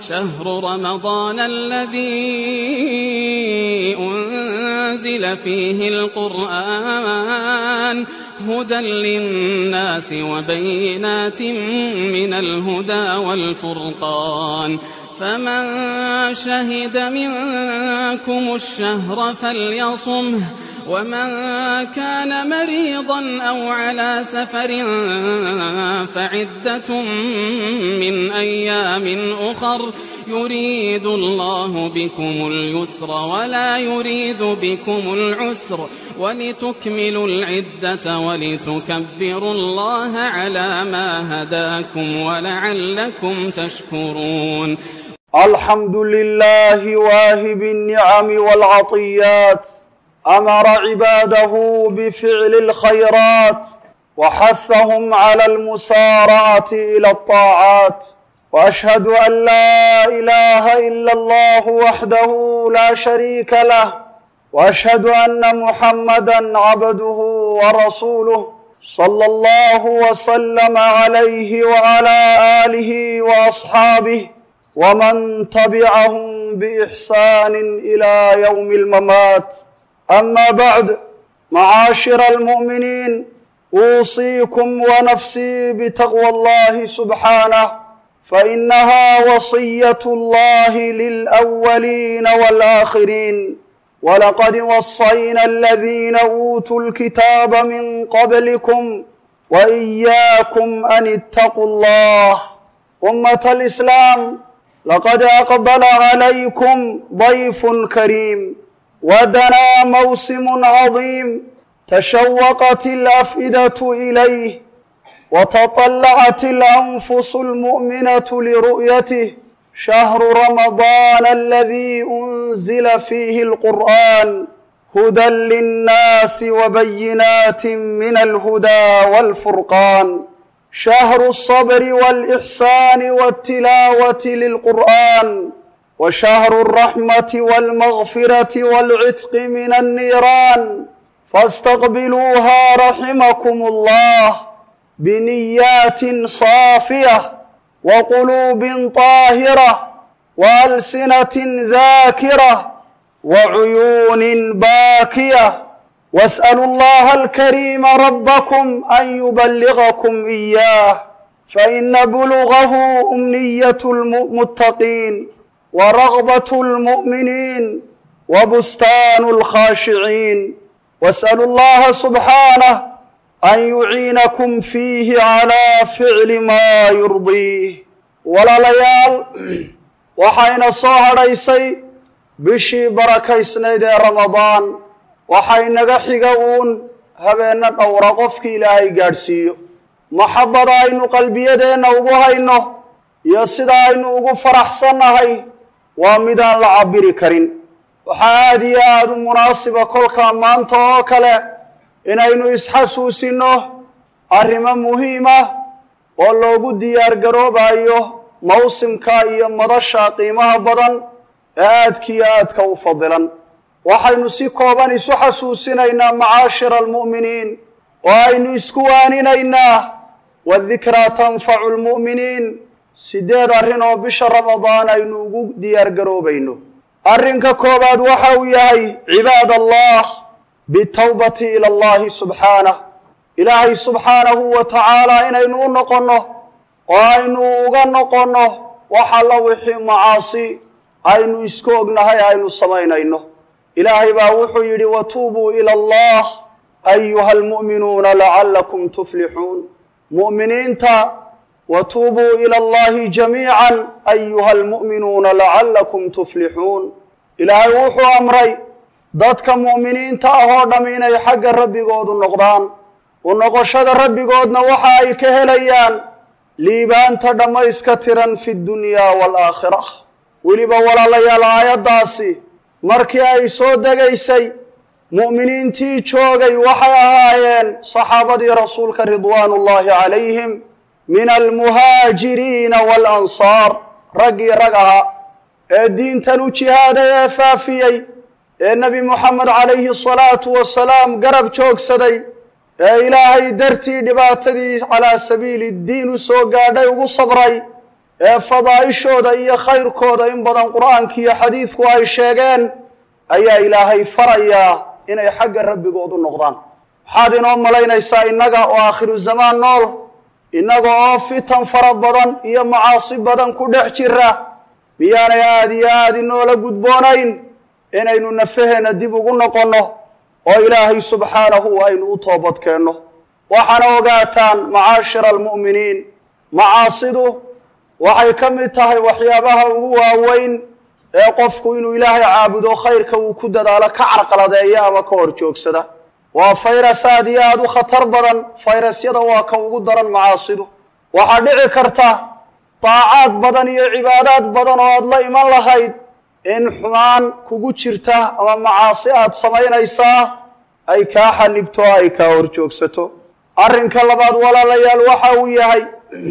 شهر رمضان الذي أنزل فيه القرآن هدى للناس وبينات من الهدى والفرقان فمن شهد منكم الشهر فليصمه ومن كان مريضا أو على سفر فعدة من أيام أخر يريد الله بكم اليسر ولا يريد بكم العسر ولتكملوا العدة ولتكبروا الله على ما هداكم ولعلكم تشكرون الحمد لله واهب النعم والعطيات امر عباده بفعل الخيرات وحثهم على المسارعه الى الطاعات واشهد ان لا اله الا الله وحده لا شريك له واشهد ان محمدا عبده ورسوله صلى الله وسلم عليه وعلى اله واصحابه ومن تبعهم باحسان الى يوم الممات اما بعد معاشر المؤمنين اوصيكم ونفسي بتقوى الله سبحانه فانها وصيه الله للاولين والاخرين ولقد وصينا الذين اوتوا الكتاب من قبلكم واياكم ان اتقوا الله امه الاسلام لقد اقبل عليكم ضيف كريم ودنا موسم عظيم تشوقت الافئده اليه وتطلعت الانفس المؤمنه لرؤيته شهر رمضان الذي انزل فيه القران هدى للناس وبينات من الهدى والفرقان شهر الصبر والاحسان والتلاوه للقران وشهر الرحمه والمغفره والعتق من النيران فاستقبلوها رحمكم الله بنيات صافيه وقلوب طاهره والسنه ذاكره وعيون باكيه واسالوا الله الكريم ربكم ان يبلغكم اياه فان بلغه امنيه المتقين ورغبه المؤمنين وبستان الخاشعين واسالوا الله سبحانه an yuciinakum fiihi calaa ficli maa yurdiih walaalayaal waxayna soo hadhaysay bishii barakaysnayd ee ramadaan waxay naga xiga uun habeenno dhowra qofkii ilaahay gaadhsiiyo maxabbada aynu qalbiyadeenna ugu hayno iyo sida aynu ugu faraxsannahay waa midaan la cabiri karin waxaa aada iyo aada u munaasiba kolkaa maanta oo kale inaynu isxasuusinno arrimo muhiim ah oo loogu diyaar garoobayo mawsimka iyo madasha qiimaha badan ee aadkiiyo aadka u fadilan waxaynu si kooban isu xasuusinaynaa macaashira almu'miniin oo aynu isku waaninaynaa wadikraa tanfacu lmu'miniin sideed arrin oo bisha ramadaan aynu ugu diyaar garoobayno arrinka koowaad waxa uu yahay cibaad allah bitawbati ila allahi subxaanah ilaahay subxaanahu wa tacaala inaynu u noqonno oo aynu uga noqonno wax alla wixii macaasi aynu isku ognahay aynu samaynayno ilaahay baa wuxuu yidhi watuubuu ila allah ayuha almu'minuuna lacallakum tuflixuun mu'miniinta watuubuu ila allahi jamiican ayuha almu'minuuna lacallakum tuflixuun ilaahay wuxuu amray dadka mu'miniinta ah oo dham inay xagga rabbigoodu noqdaan u noqoshada rabbigoodna waxa ay ka helayaan liibaanta dhammayska tiran fi ddunyaa waalaakhira weliba walaalayaal aayaddaasi markii ay soo degaysay mu'miniintii joogay waxay ahaayeen saxaabadii rasuulka ridwaanu ullaahi calayhim min almuhaajiriina waalansaar raggii rag ahaa ee diintan u jihaaday ee faafiyey ee nebi moxamed calayhi asalaatu wasalaam garab joogsaday ee ilaahay dartii dhibaatadii calaa sabiili ddiin u soo gaadhay ugu sabray ee fadaa'ishooda iyo khayrkooda in badan qur-aanka iyo xadiidku ay sheegeen ayaa ilaahay farayaa inay xagga rabbigoodu noqdaan waxaad inoo malaynaysaa innaga oo aakhiru zamaan nool innaga oo fitan fara badan iyo macaasi badan ku dhex jira miyaanay aada iyo aada inoola gudboonayn inaynu nafaheenna dib ugu noqonno oo ilaahay subxaanahu aynu u toobadkeenno waxaana ogaataan macaashira almu'miniin macaasidu waxay ka mid tahay waxyaabaha ugu waaweyn ee qofku inuu ilaahay caabudo khayrka uu ku dadaalo ka carqaladeeya ama ka hor joogsada waa fayras aad iyo aada u khatar badan fayrasyada waa ka ugu daran macaasidu waxaa dhici karta daacaad badan iyo cibaadaad badan oo aada la iman lahayd in xumaan kugu jirta ama macaasi aada samaynaysaa ay kaa xanibto o ay kaa hor joogsato arrinka labaad walaalayaal waxa uu yahay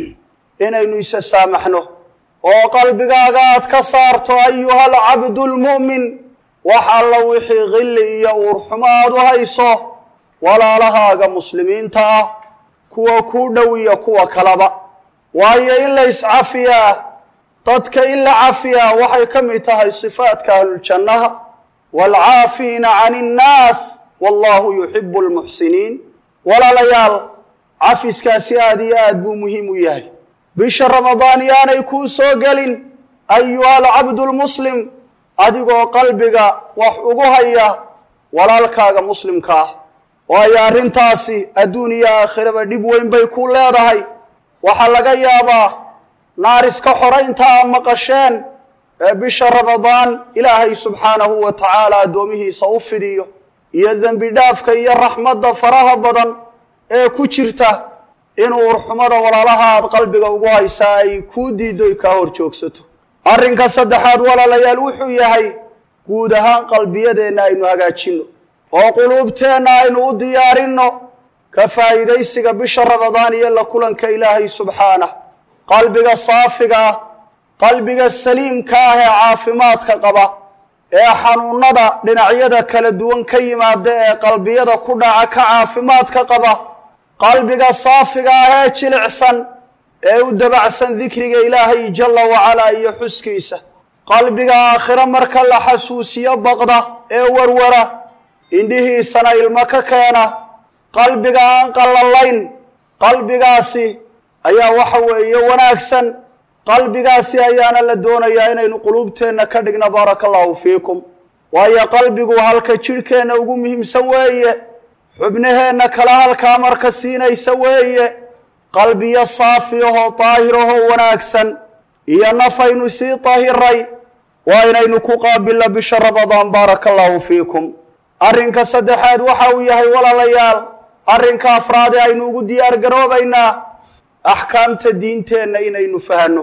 inaynu isa saamaxno oo qalbigaaga aad ka saarto ayuha alcabdu lmu'min wax alla wixii khilli iyo uurxumo aada u hayso walaalahaaga muslimiinta ah kuwa kuu dhow iyo kuwa kaleba waayo in la iscafiyaa dadka in la cafiyaa waxay ka mid tahay sifaadka ahluljannaha waalcaafiina can innaas wallahu yuxibu lmuxsiniin walaalayaal cafiskaasi aada iyo aad buu muhiim u yahay bisha ramadaan yaanay kuu soo gelin ayuha alcabdu lmuslim adigoo qalbiga wax ugu haya walaalkaaga muslimka ah waayo arrintaasi adduun iyo aakhiraba dhib weyn bay ku leedahay waxaa laga yaabaa naariska xoraynta a maqasheen ee bisha ramadaan ilaahay subxaanahu wa tacaala addoomihiisa u fidiyo iyo dembi dhaafka iyo raxmadda faraha badan ee ku jirta in uurxumada walaalaha aad qalbiga ugu haysaa ay kuu diiddo ay kaa hor joogsato arrinka saddexaad walaalayaal wuxuu yahay guud ahaan qalbiyadeenna aynu hagaajinno oo quluubteenna aynu u diyaarinno ka faa'iidaysiga bisha ramadaan iyo la kulanka ilaahay subxaanah qalbiga saafiga ah qalbiga saliimka ah ee caafimaadka qaba ee xanuunada dhinacyada kala duwan ka yimaada ee qalbiyada ku dhaca ka caafimaadka qaba qalbiga saafiga ah ee jilicsan ee u dabacsan dikriga ilaahay jalla wacalaa iyo xuskiisa qalbiga aakhiro marka la xasuusiyo baqda ee warwara indhihiisana ilmo ka keena qalbiga aan qallalayn qalbigaasi ayaa waxa weeye wanaagsan qalbigaasi ayaana la doonayaa inaynu quluubteenna ka dhigno baaraka allahu fiikum waayo qalbigu halka jidhkeenna ugu muhiimsan weeye xubnaheenna kala halkaa marka siinaysa weeye qalbiyo saafiyahoo daahirahoo wanaagsan iyo nafaynu sii dahiray waa inaynu ku qaabilno bisha ramadaan baaraka allahu fiikum arrinka saddexaad waxa uu yahay walaalayaal arrinka afraade aynu ugu diyaar garoobaynaa axkaamta diinteenna inaynu fahanno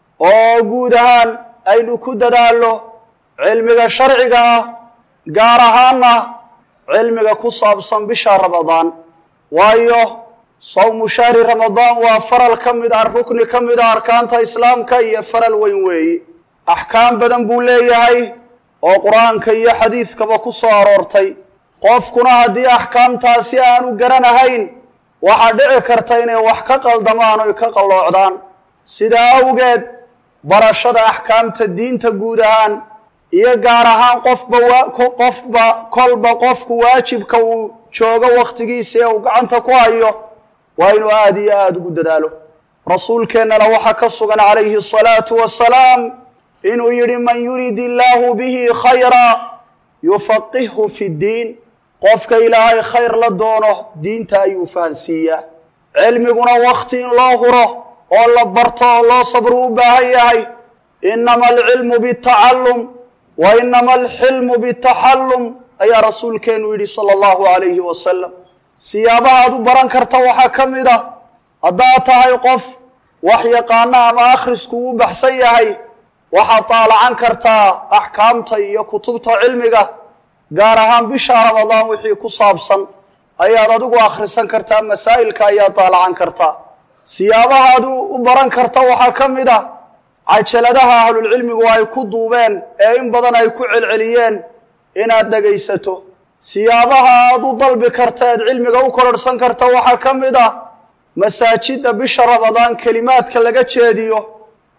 oo guud ahaan aynu ku dadaalno cilmiga sharciga ah gaar ahaana cilmiga ku saabsan bisha ramadaan waayo sawmu shahri ramadaan waa faral ka mid ah rukni ka mid ah arkaanta islaamka iyo faral weyn weeye axkaam badan buu leeyahay oo qur-aanka iyo xadiidkaba ku soo aroortay qofkuna haddii axkaamtaasi aanu garanahayn waxaa dhici karta inay wax ka qaldamaan oy ka qalloocdaan sidaa awgeed barashada axkaamta diinta guud ahaan iyo gaar ahaan qofba qofba kolba qofku waajibka uu joogo wakhtigiisa ee uu gacanta ku hayo waa inuu aada iyo aada ugu dadaalo rasuulkeennana waxaa ka sugan calayhi asalaatu wasalaam inuu yidhi man yurid illaahu bihi khayra yufaqihhu fi ddiin qofka ilaahay khayr la doono diinta ayuu fahansiiyaa cilmiguna wakti in loo huro oo la barto oo loo sabru u baahan yahay inama alcilmu bitacallum wa inama alxilmu bitaxallum ayaa rasuulkeenu yidhi sala allahu calayhi wasalam siyaabaha aad u baran karta waxaa ka mid ah haddaad tahay qof wax yaqaana ama akhrisku uu baxsan yahay waxaad daalacan kartaa axkaamta iyo kutubta cilmiga gaar ahaan bisha ramadaan wixii ku saabsan ayaad adigu akhrisan kartaa masaa'ilka ayaad daalacan kartaa siyaabaha ad u baran karta waxaa ka mid ah cajaladaha ahlulcilmigu ay ku duubeen ee in badan ay ku celceliyeen inaad dhegaysato siyaabaha aad u dalbi karta eed cilmiga u kororhsan karta waxaa ka mid ah masaajidda bisha ramadaan kelimaadka laga jeediyo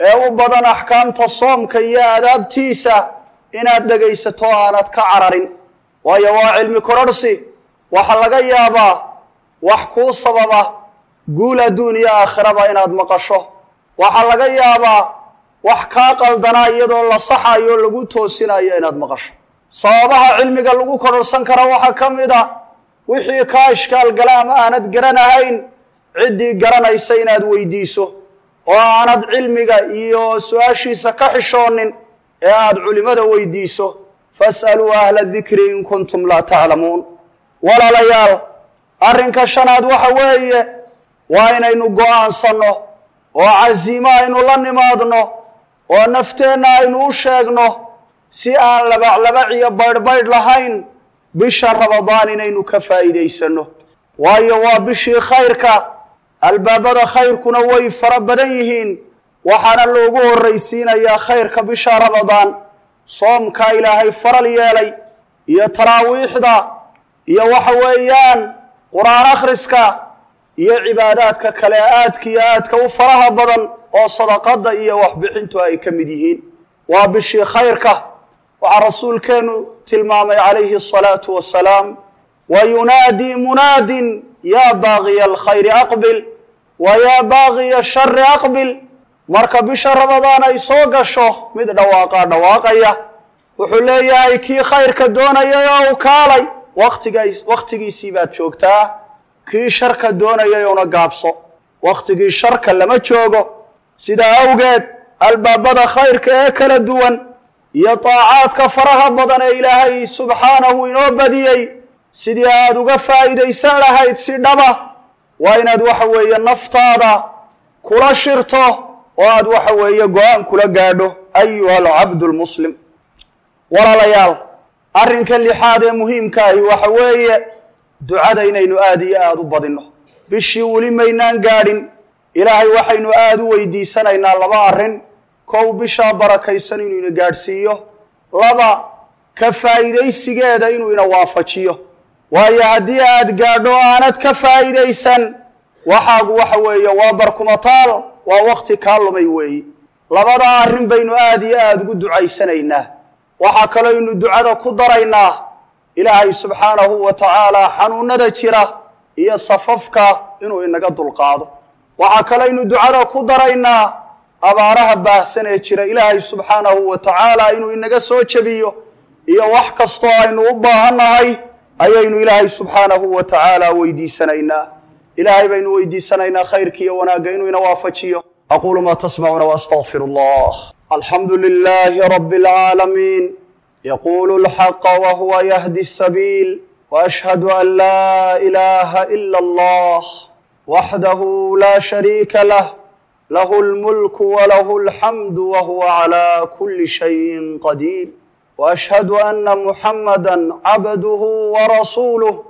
ee u badan axkaamta soomka iyo aadaabtiisa inaad dhegaysato aanad ka cararin waayo waa cilmi kororhsi waxaa laga yaabaa wax kuu sababa guul adduun iyo aakhiraba inaad maqasho waxaa laga yaabaa wax kaa qaldanaa iyadoo la saxayo lagu toosinayo inaad maqasho sababaha cilmiga lagu kororhsan kara waxaa ka mid a wixii kaa ishkaal gala ama aanad garanahayn ciddii garanaysa inaad weydiiso oo aanad cilmiga iyo su-aashiisa ka xishoonin ee aada culimada weydiiso fas'aluu ahla dikri in kuntum laa taclamuun walaalayaal arrinka shanaad waxa weeye waa inaynu go-aansanno oo casiimo aynu la nimaadno oo nafteenna aynu u sheegno si aan labaclabac iyo baydhbaydh lahayn bisha ramadaan inaynu ka faa'iidaysanno waayo waa bishii khayrka albaabada khayrkuna way fara badan yihiin waxaana loogu horraysiinayaa khayrka bisha ramadaan soomkaa ilaahay faral yeelay iyo taraawiixda iyo waxa weeyaan qur-aan akhriska iyo cibaadaadka kale aadka iyo aadka u faraha badan oo sadaqadda iyo waxbixintu ay ka mid yihiin waa bishii khayrka waxaa rasuulkeenu tilmaamay calayhi asalaatu wasalaam wa yunaadii munaadin yaa baaqiya alkhayri aqbil wa yaa baaqiya ashari aqbil marka bisha ramadaan ay soo gasho mid dhawaaqaa dhawaaqaya wuxuu leeyahay kii khayrka doonayay oo u kaalay waktigays wakhtigiisii baad joogtaa kii sharka doonayay una gaabso wakhtigii sharka lama joogo sidaa awgeed albaabada khayrka ee kala duwan iyo daacaadka faraha badan ee ilaahay subxaanahu inoo badiyey sidii aada uga faa'iidaysan lahayd si dhaba waa inaad waxa weeye naftaada kula shirto oo aada waxa weeye go-aan kula gaadho ayuha alcabdu lmuslim walaalayaal arrinka lixaad ee muhiimkaahi waxa weeye ducada inaynu aada iyo aada u badinno bishii weli maynaan gaadhin ilaahay waxaynu aada u weydiisanaynaa laba arrin kow bishaa barakaysan inuu ina gaadhsiiyo laba ka faa'iidaysigeeda inuu ina waafajiyo waayo haddii aad gaadho aanad ka faa'iidaysan waxaagu waxa weeye waa barkumataal waa wakti kaa lumay weeye labadaa arrin baynu aada iyo aada ugu ducaysanaynaa waxaa kaloo ynu ducada ku daraynaa ilaahay subxaanahu wa tacaala xanuunada jira iyo safafka inuu inaga dulqaado waxaa kalooynu ducada ku daraynaa abaaraha baahsan ee jira ilaahay subxaanahu wa tacaala inuu inaga soo jebiyo iyo wax kastoo aynu u baahannahay ayaynu ilaahay subxaanahu wa tacaala weydiisanaynaa ilaahay baynu weydiisanaynaa khayrka iyo wanaagga inuu ina waafajiyo aquulu maa tasmacuuna waastaqfir allah alxamdu lilaahi rabi اlcaalamiin yaqulu lxaqa wahuwa yahdi الsabiil وأشهد أن لا إله إلا الله وحده لا شريك له له الملك وله الحمد وهو على كل شيء قدير وأشهد أن محمدا عبده ورسوله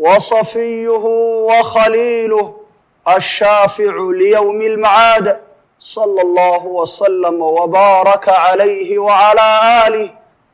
وصفيه وخليله الشافع ليوم المعاد صلى الله وسلم وبارك عليه وعلى آله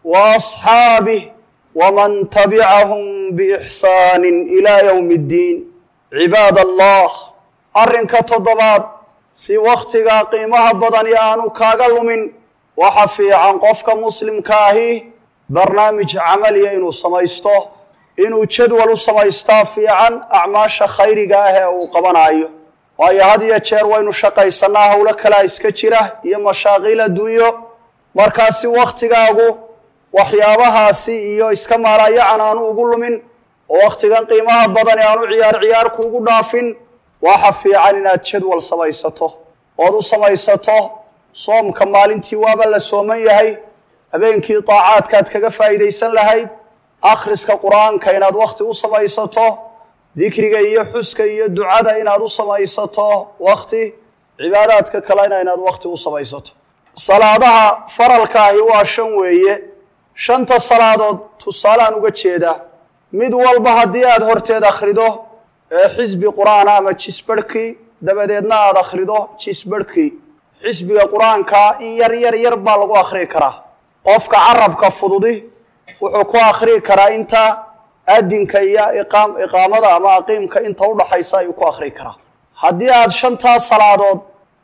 وأصحابه ومن تبعهم بإحسان إلى يوم الدين عباad allah arrinka toddobaad si wakhtigaa qiimaha badani aanu kaaga lumin waxa fiican qofka muslimka ahi barnaamij camaliya inuu samaysto inuu jadwal u samaystaa fiican acmaasha khayriga ah ee uu qabanayo waayo had iyo jeer waynu shaqaysanaa howlo kalea iska jira iyo mashaaqiil adduunyo markaasi wakhtigaagu waxyaabahaasi iyo iska maalayacan aanu ugu lumin oo wakhtigan qiimaha badan ee aanu ciyaar ciyaar kuugu dhaafin waxa fiican inaad jadwal samaysato ood u samaysato soomka maalintii waaba la sooman yahay habeenkii daacaadkaad kaga faa'iidaysan lahayd akhriska qur-aanka inaad wakhti u samaysato dikriga iyo xuska iyo ducada inaad u samaysato wakhti cibaadaadka kalena inaad wakhti u samaysato salaadaha faralkaahi waa shan weeye shanta salaadood tusaalaan uga jeedaa mid walba haddii aada horteed akhrido ee xisbi qur-aana ama jisbarhkii dabadeedna aada akhrido jisbarhkii xisbiga qur-aankaa in yar yar yar baa lagu akhriyi karaa qofka carabka fududi wuxuu ku akhriyi karaa inta adinka iyo iqaam iqaamada ama aqiimka inta udhaxaysa ayuu ku akhriyi karaa haddii aada shantaas salaadood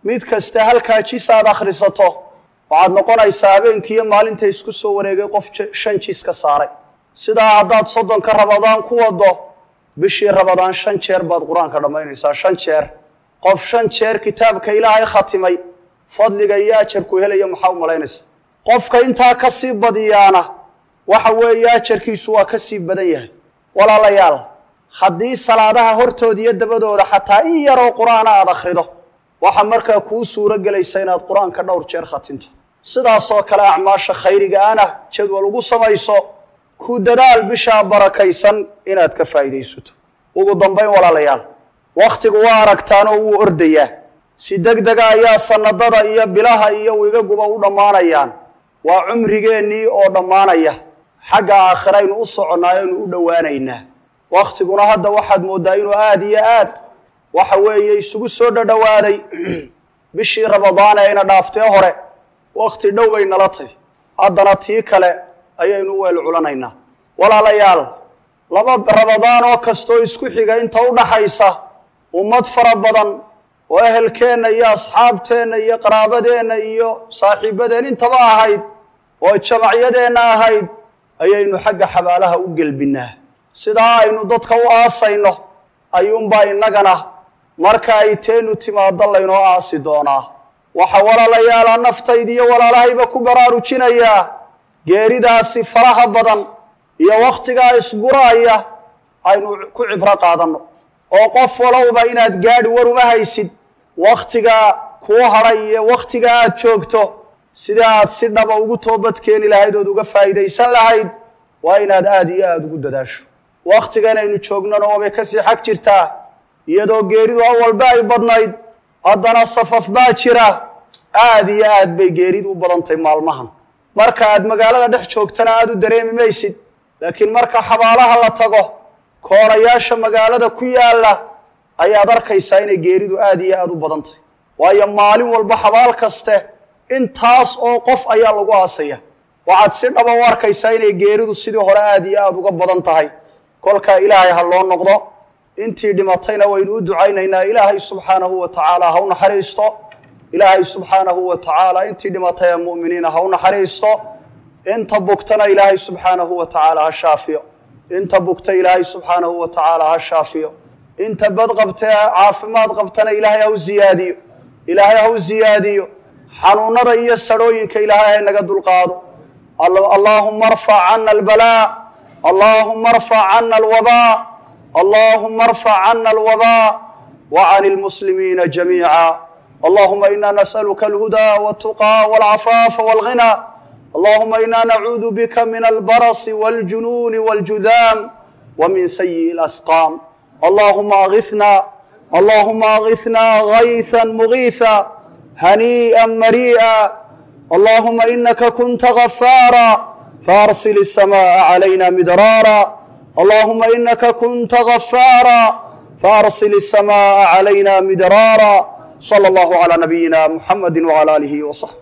mid kasta halkaa jis aad akhrisato waxaad noqonaysaa habeenkiiyo maalinta isku soo wareegay qof shan jis ka saaray sidaa haddaad soddonka rabadaan ku wado bishii rabadaan shan jeer baad qur-aanka dhammaynaysaa shan jeer qof shan jeer kitaabka ilaahay khatimay fadliga iyo ajarku helaya maxaa u malaynaysa qofka intaa ka sii badiyaana waxa weeye ajarkiisu waa ka sii badan yahay walaalayaal haddii salaadaha hortooda iyo dabadooda xataa in yaroo qur-aana aada akhrido waxaa markaa kuu suuro gelaysa inaad qur-aanka dhowr jeer khatinto sidaasoo kale acmaasha khayriga ana jadwal ugu samayso ku dadaal bishaa barakaysan inaad ka faa'iidaysato ugu dambayn walaalayaal wakhtigu waa aragtaanoo wuu ordayaa si deg dega ayaa sanadada iyo bilaha iyo wigaguba u dhammaanayaan waa cumrigeennii oo dhammaanaya xagga aakhiraynu u soconnaa aynu u dhowaanaynaa wakhtiguna hadda waxaad mooddaa inuu aada iyo aad waxa weeye isugu soo dhadhowaaday bishii ramadaane ayna dhaaftee hore wakhti dhow bay nala tahy haddana tii kale ayaynu weel culanaynaa walaalayaal laba ramadaan oo kastoo isku xiga inta u dhaxaysa ummad fara badan oo ehelkeenna iyo asxaabteenna iyo qaraabadeenna iyo saaxiibadeen intaba ahayd oo jamacyadeenna ahayd ayaynu xagga xabaalaha u gelbinnaa sidaa aynu dadka u aasayno ayuunbaa innagana marka ay teenu timaado laynoo aasi doonaa waxaa walaalayaala naftayda iyo walaalahayba ku baraarujinayaa geeridaasi faraha badan iyo wakhtigaa isguraaya aynu ku cibro qaadanno oo qof walowba inaad gaadhi war uma haysid wakhtigaa kuu hadhay iyo wakhtiga aad joogto sida aad si dhaba ugu toobadkeeni lahayd ood uga faa'iidaysan lahayd waa inaad aada iyo aada ugu dadaasho wakhtigan aynu joognona waabay kasii xag jirtaa iyadoo geeridu awalba ay badnayd haddana safaf baa jira aada iyo aad bay geeridu u badantahy maalmahan marka aad magaalada dhex joogtana aada u dareemi maysid laakiin marka xabaalaha la tago koonayaasha magaalada ku yaalla ayaad arkaysaa inay geeridu aada iyo aada u badan tahy waayo maalin walba xabaal kaste intaas oo qof ayaa lagu aasaya waxaad si dhaba u arkaysaa inay geeridu sidii hore aada iyo aada uga badan tahay kolkaa ilaahay ha loo noqdo intii dhimatayna waynu u ducaynaynaa ilaahay subxaanahu wa tacaala ha u naxariisto ilaahay subxaanahu wa tacaala intii dhimatay ee mu'miniina ha u naxariisto inta bugtana ilaahay subxaanahu wa tacaala ha shaafiyo inta bugta ilaahay subxaanahu wa tacaala ha shaafiyo inta bad qabtee caafimaad qabtana ilaahay ha u ziyaadiyo ilaahay ha u ziyaadiyo xanuunada iyo sarhooyinka ilaahay ha naga dulqaado allaahuma arfac cana albalaa allaahuma arfac cana alwabaa allaahuma arfac cana alwabaa wa can lmuslimiina jamiica allahuma ina nas'aluka alhudaa waltuqaa walcafaafa walghina allahuma ina nacuudu bika min albarasi waljunuuni waljudaam wa min sayi'i alasqaam allahuma aghifna allahuma aghifna gayثa mugiiثa haniiئa marii'a allahuma inaka kunta gafaara faarsil الsamaءa عalayna midraara allahuma inaka kunta gafaara faarsil الsamaءa عalayna midraara slى اllah عlى nabiyina mxamadi wعlى alihi وصaxbi